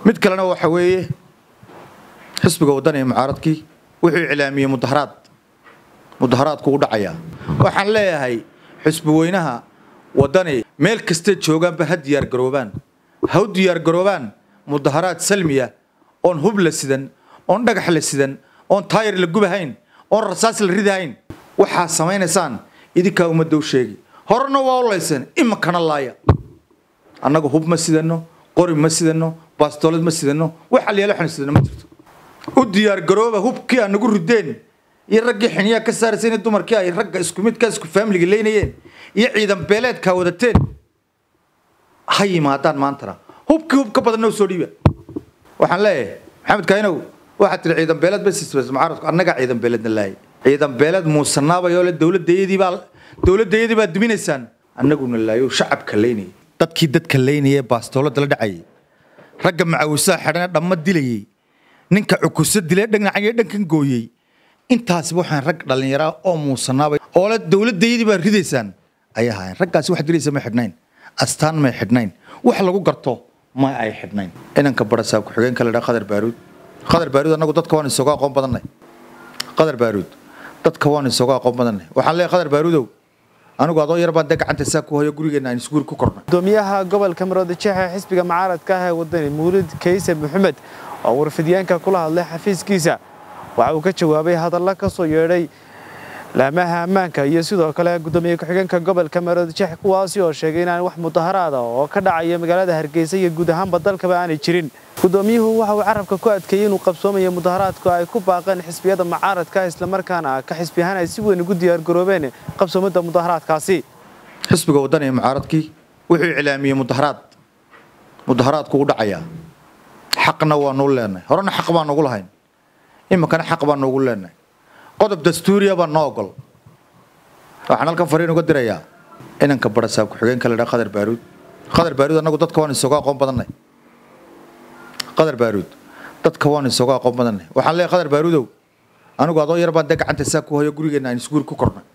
mid kalena waxa weeye xisbiga waddan ee mucaaradkii wuxuu iclaamiyey mudaharaad mudaharaadku u dhacayaa waxaan leeyahay xisbi weynaha waddani meel kastay joogaanba ha diyaargaroobaan ha u diyaargaroobaan mudaharaad salmiya oon hub la sidan oon dhagax la sidan oon taayir la gubahayn oon rasaas la ridahayn waxaa samaynaysaan idinkaa ummadda u sheegi horena waa u laysan iminkana laaya annaga hub ma sidano qori ma sidano baastoolad ma sidano wax alyaalo xan sidano ma jirto u diyaargarooba hubkii aan nagu rideen iyo raggii xiniyaa ka saarayseen dumarkii ay ragga isku midkaa isku faamiliga leynayeen iyo ciidan beeleedkaa wadateen ha yimaadaan maantana hubkii hub ka badanna u soo dhiiba waxaan leeyahay maxamed kainow waxaad tiri ciidan beeleed basisbas mucaaradku annagaa ciidan beeleedna laayay ciidan beeleed muusanaabayoo le dowladayadii baa dowladayadii baa duminaysaan annaguna laayo shacabka leynayay dadkii dadka leynayay baastoolada la dhacayay ragga macawisaha xidhana dhamma dilayay ninka cukuso dilay dhanacayo dhankan gooyey intaasiba waxaan rag dhallinyaraa oo muusanaabay oo le dowladayadii baa ridaysaan ayay ahaayeen raggaasi wax diraysa may xidhnayn astaan may xidhnayn wax lagu garto ma ay xidhnayn inanka barasaab ku-xigeenka la dhaha qadar baaruud qadar baaruud annagu dadka waan isooga aqoon badannay qadar baaruud dadka waan isooga aqoon badannay waxaan leeyahay qadar baaruudow anigu adoo yar baan dee gacanta saa ku hayo gurigeenna aan isguuri ku kornay gudoomiyaha gobolka maroodijeexe xisbiga mucaaradka ah ee wadani muulid kayse maxamed oo warfidyaanka kula hadlay xafiiskiisa waxa uu ka jawaabay hadalla ka soo yeedhay laamaha ammaanka iyo sidoo kale gudoomiye ku-xigeenka gobolka maroodijeexe kuwaasi oo sheegay inaan wax mudaharaada oo ka dhacaya magaalada hargeysa iyo guud ahaanba dalkaba aanay jirin gudoomiyuhu waxa uu carabka ku adkeeyey inuu qabsoomayo mudaharaadku ay ku baaqeen xisbiyada mucaaradka islamarkaana ka xisbi ahaan ay si weyn ugu diyaargaroobeen qabsoomada mudaharaadkaasi xisbiga waddan ee mucaaradkii wuxuu iclaamiyey mudaharaad mudaharaadku u dhacayaa xaqna waa nuu leenahay horena xaq baan nugu lahayn iminkana xaq baan nugu leenahay qodob dastuuriya baa noo ogol waxaan halkan fariin uga dirayaa inanka barasaab ku-xigeenka la dhaha qadar baaruud qadar baaruud annagu dadka waan isooga aqoon badannay qadar baaruud dadka waan isooga aqoon badannay waxaan leeyahay qadar baaruudow anigu adoo yar baan dee gacanta saa ku hayo gurigeenna aan isguuri ku kornay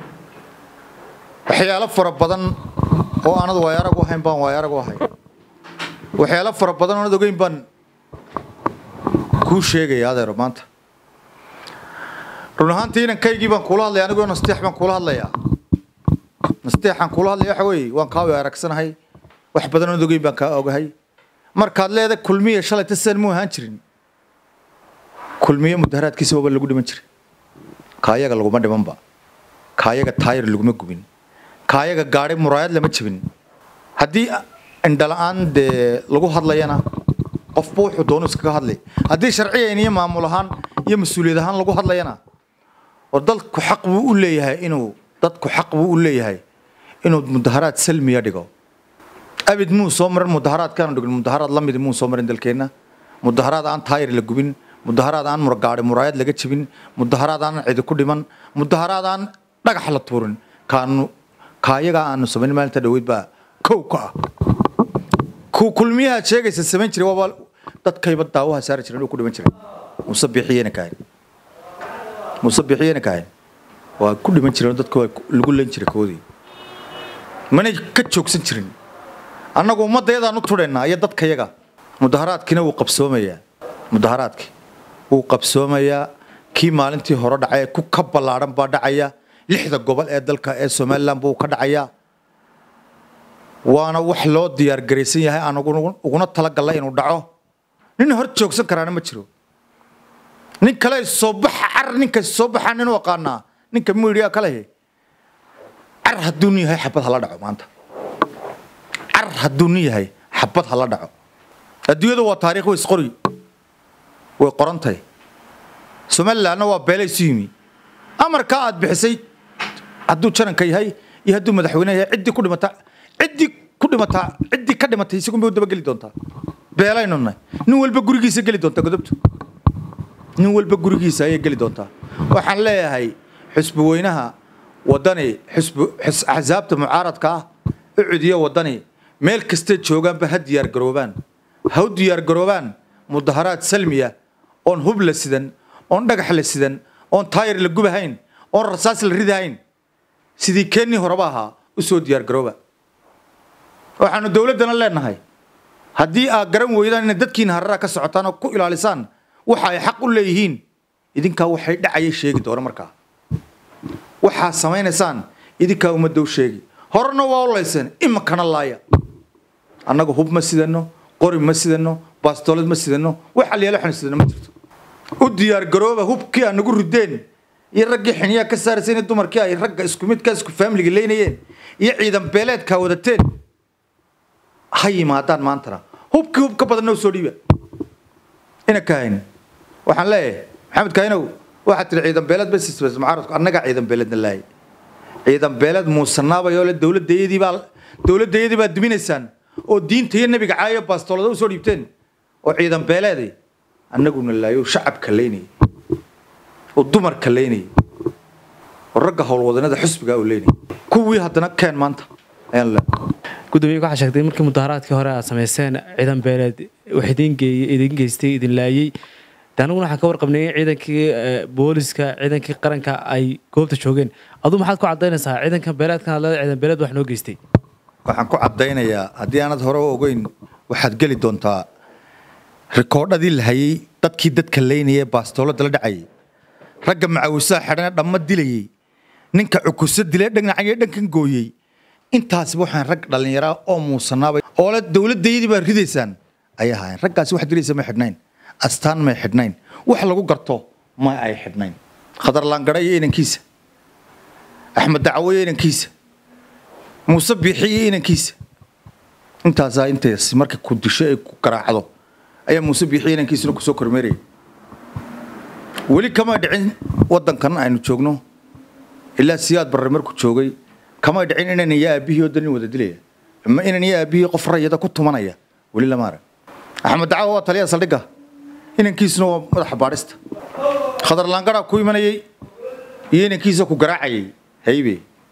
waxyaalo fara badan oo aanad waayarag u ahayn baan waayarag u ahay waxyaalo fara badan oonad ogeyn baan kuu sheegaya adeero maanta run ahaantii inankaygii baan kuula hadlaya anigoo nasteex baan kuula hadlayaa nasteexaan kuula hadlaya waxa weeye waan kaa aragsanahay wax badan oonad ogeyn baan kaa ogahay markaad leedahay kulmiya shalayta sidan muu ahaan jirin kulmiye mudaharaadkiisa waaba lagu dhiman jiray kaayaga laguma dhimanba kaayaga taayir laguma gubin kaayaga gaadhay muraayad lama jebin haddii indhala-aan dee lagu hadlayana qofba wuxuu doonu iskaga hadlay haddii sharciyan iyo maamul ahaan iyo mas-uuliyad ahaan lagu hadlayana oo dadku xaq buu u leeyahay inuu dadku xaq buu u leeyahay inuu mudaharaad salmiya dhigo abid muu soo marin mudaharaadkaanu dhigin mudaharaad la midi muu soo marin dalkeenna mudaharaad aan taayir la gubin mudaharaad aan murgaadhi muraayad laga jebin mudaharaad aan cidi ku dhiman mudaharaad aan dhagax la tuurin kaanu kaayagaa aanu samayn maalinta dhaweyd baa kow ka ah ku kulmiyahaad sheegaysa samayn jiray waaba dadkayba daawaha saari jiren uu ku dhiman jiray muuse bixiyena kahayn muuse bixiyena kahayn waa ku dhiman jireen dadka waa lagu len jiray koodii manay ka joogsan jirin annagu ummaddayadaan u tudhaynaa iyo dadkayaga mudaharaadkiina wuu qabsoomayaa mudaharaadkii wuu qabsoomayaa kii maalintii hore dhacay ku ka ballaadhan baa dhacaya lixda gobol ee dalka ee somalilan buu ka dhacayaa waana wax loo diyaargaraysan yahay aan uguna talagalla inuu dhaco nin hor joogsan karaana ma jiro nin kale soo baxa car ninka soo baxaa nin u aqaanaa ninka midia kale car hadduu nin yahay xabad hala dhaco maanta car hadduu nin yahay xabad hala dhaco adduunyada waa taariikh way isqori way qorantahay somalilandna waa beelay isu yimi amarkaa aad bixisay hadduu jananka yahay iyo hadduu madaxweyne yahay ciddii ku dhimata ciddii ku dhimataa ciddii ka dhimatay isagun bay u dabageli doontaa beelaynu nahay nin walba gurigiisa geli doontaa godobtu nin walba gurigiisa ayay geli doontaa waxaan leeyahay xusbi weynaha waddani xusbi axsaabta mucaaradka ah u cudiya waddani meel kastay joogaanba ha diyaargaroobaan ha u diyaargaroobaan mudaharaad salmiya oon hub la sidan oon dhagax la sidan oon taayir la gubahayn oon rasaas la ridahayn sidii keenii horeba ahaa u soo diyaargarooba waxaanu dowladdana leenahay haddii aad garan weydaan inay dadkiina hararaha ka socotaan oo ku ilaalisaan waxa ay xaq u leeyihiin idinkaa waxay dhacaya sheegi doona markaa waxaad samaynaysaan idinkaa ummadda u sheegi horena waa u layseen iminkana laaya annaga hub ma sidano qori ma sidano baastoolad ma sidano wax alyaalo xun sidano ma jirto u diyaar garooba hubkii aad nagu rideen iyo raggii xiniyaa ka saarayseen iyo dumarkii ay ragga isku midka isku faamiliga leynayeen iyo ciidan beeleedkaa wadateen ha yimaadaan maantana hubkii hub ka badanna u soo dhiiba ina kahayn waxaan leeyahay maxamed kahinow waxaad tiri ciidan beeleed ba sisbas mucaaradku annagaa ciidan beeleedna laayay ciidan beeleed muusanaabay oo le dowladayadii baa dowladayadii baa duminaysaan oo diinta iyo nebiga caayo baastoolada usoo dhiibteen oo ciidan beeleeday annaguna laayo shacabka leynayay oo dumarka leynayay oo ragga howlwadanada xusbiga u leynayay kuwii haddana keen maanta ayaan leeyahay gudoomiye waxaa sheegtay markii mudaharaadkii hore aad samayseen ciidan beeleed wax idin geeyey idin geystay idin laayey de aniguna waxaan ka warqabnay in ciidankii booliska ciidankii qaranka ay goobta joogeen aduu maxaad ku cadaynaysaa ciidankan beeleedkan aad leedahay ciidan beeleed wax noo geystay waxaan ku caddaynayaa haddii aanad hore u ogeyn waxaad geli doontaa rikoodhadii la hayay dadkii dadka leynayay baastoolada la dhacayay ragga macawisaha xidhana dhamma dilayey ninka cukuso dilay dhanacayo dhankan gooyey intaasiba waxaan rag dhallinyaraa oo muusanaabay oo le dowladdaydii baa ridaysaan ayay ahaayeen raggaasi wax diraysa may xidhnayn astaan may xidhnayn wax lagu garto ma ay xidhnayn khadar laangara iyo inankiisa axmed dacwo iyo inankiisa muuse biixi iyo inankiisa intaasaa intaas marka ku disho ay ku garaacdo ayaa muuse biixi inankiisuna kusoo kormeerayay weli kamay dhicin waddankan aynu joogno ilaa siyaad barre markuu joogay kamay dhicin inan iyo aabihii oo danin wada dilaya ama inan iyo aabihii qof rayada ku tumanaya weli lama arag axmed dacwo waa taliya saldhigga inankiisuna waa madaxa baadhista khadar laangaraa ku imanayay iyo inankiisa ku garaacayay haybe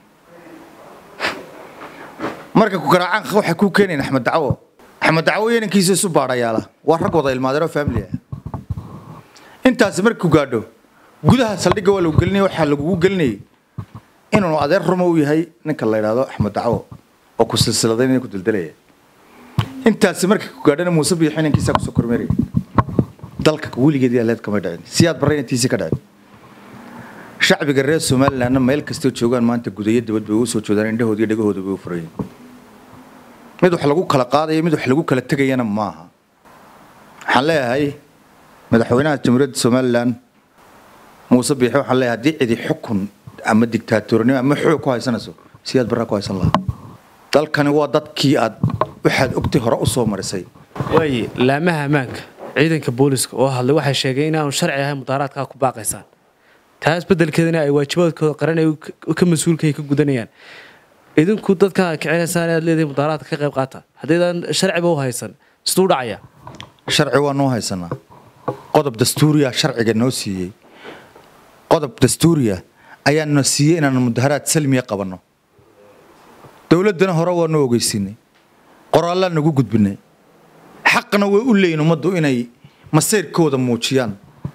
marka ku garaacaan waxay kuu keenayn axmed dacwo axmed dacwo iyo inankiisa isu baadhayaala waa rag wada ilmaadeero family ah intaasi markuu gaadho gudaha saldhigga waa lagu gelinaya waxaa lagugu gelinayay inuu adeer rumo u yahay ninka la yidhaahdo axmed dacwo oo ku silsiladayn ku dildilaya intaasi markii ku gaadhana muuse biixi inankiisa kusoo kormeeraya dalka weligeed yaa leed kamay dhicin siyaad barre inantiisii ka dhicin shacbiga reer somalilandna meel kastoo joogaan maanta gudayo dabad bay ugu soo joodaan indhahooda iyo dhegahooda bay u furayeen mid wax lagu kala qaadayo mid wax lagu kala tegayana maaha waxaan leeyahay madaxweynaha jamhuuriyadda somalilan muuse biixi waxaan leeyahay haddii cidi xukun ama digtaatoornimo ama xoog ku haysanayso siyaad barraa ku haysan lahaa dalkani waa dadkii aad waxaad ogtay hore u soo marisay waaye laamaha ammaanka ciidanka booliska oo hadlay waxay sheegeen inaanu sharci ahayn mudaharaadkaa ku baaqaysaan taas beddelkeedana ay waajibaadkooda qaran ay ka mas-uulka ka gudanayaan idinku dadka kicinaysaan aad leedahay mudaharaadka ka qayb qaata haddaydaan sharciba u haysan siduu dhacaya sharci waa noo haysanaa qodob dastuuriya sharciga noo siiyey qodob dastuuriya ayaa na siiyey inaan mudaharaad salmiya qabanno dowladdana hore waa noo ogeysiinay qoraallaan nagu gudbinay xaqna way u leeyihin ummaddu inay masayrkooda muujiyaan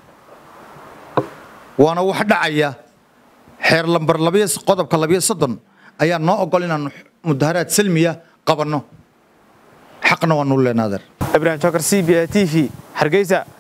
waana wax dhacaya xeer lambar labiyo qodobka labiyo soddon ayaa noo ogol inaanu mudaharaad salmiya qabanno xaqna waa nuu leenaadeer ibrahim jokar c b a t v hargeysa